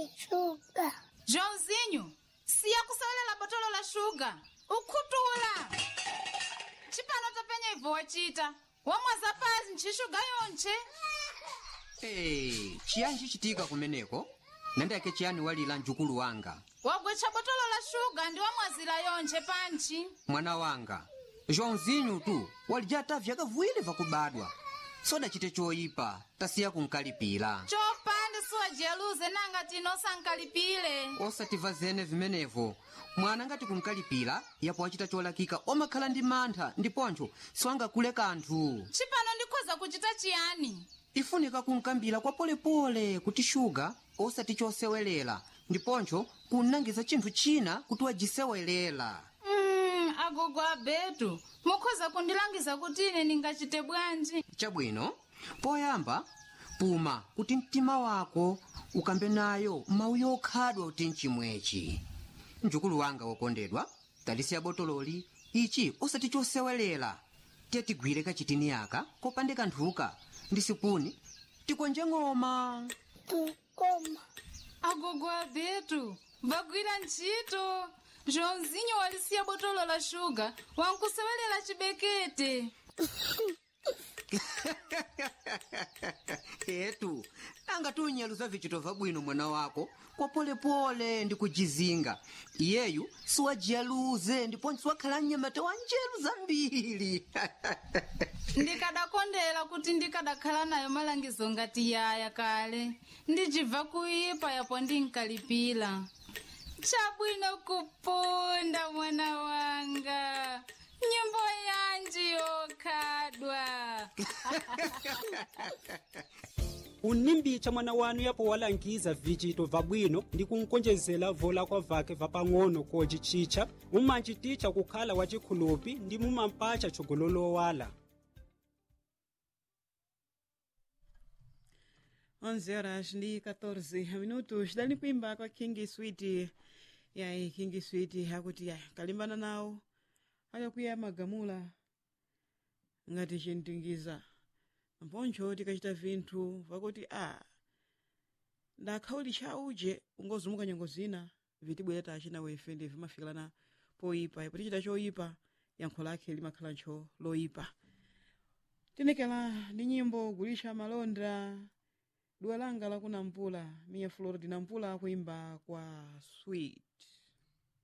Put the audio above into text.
shuga joãozinho siya kusewelela botolo la shuga ukhutuula chipano topenya ibvo wachita wamwaza pasi nchixuga yonche Hey, chiyani chichitika kumeneko nandiyake chiyani walira mjukulu wanga wagwecha botolo la shuga ndi wamwazira yonche panchi mwana wanga joãozinho tu walijata vyakavuwiri vakubadwa sodachite choyipa tasiya kunkalipira chopanda siwajeruze nanga tino sankalipile osativa zene vimenevo mwana ngati kunkalipira yapo wachita cholakika omakhala ndi mantha ndiponcho siwangakule kanthu chipano ndikhoza kuchita chiyani ifunika kunkambira kwa polepole kuti shuga osati chosewelera ndiponcho kunangiza chinthu china kuti wajisewelera mm, agogo abetu mukhoza kundilangiza kuti ine ndingachite bwanji chabwino poyamba puma kuti mtima wako ukambe nayo mawu yokhadwa kuti mchimwechi mjukulu wanga wokondedwa talisiya botololi ichi osati chosewelera tiye tigwire kachitini yaka kopande kanthuka ndi sipuni tikonje ng'oma tukoma agogo abetu vagwira ntchito joãozinho walisiya botolo la shuga wankusewelela chibekete etu nanga tunyaluza vichito vabwino mwana wako kwa polepole ndi kujizinga iyeyu siwajiyaluze ndiponso siwakhala mnyamata wa njeru zambiri ndikadakondera kuti ndikadakhala nayo malangizo ngati yaya kale ndijibva kuipa yapo ndinkalipira chabwino kupunda mwana wanga nyimbo yanji yokhadwa unimbicha mwana wanu yapo walangiza vichito vabwino ndi kunkonjezera vola kwa vake vapang'ono kocichicha mumanchiticha kukhala wachikhulupi ndi mumampacha chogololowala 11 horas ndi 14 minutos dali kuimba kwa king sweet yayi king sweet akuti yayi kalimbana nawo akakuya magamula ngati chintingiza mponcho tikachita vinthu vakuti a ndakhauli chauje ungozumuka nyengo zina vitibwera tachina wefe ndi vimafikirana poyipa ipo tichita choyipa yankho lake limakhala ntcho loyipa tinekela ndi nyimbo gulisha malonda dua langa lakuna mpula miya florida mpula kuimba kwa sweet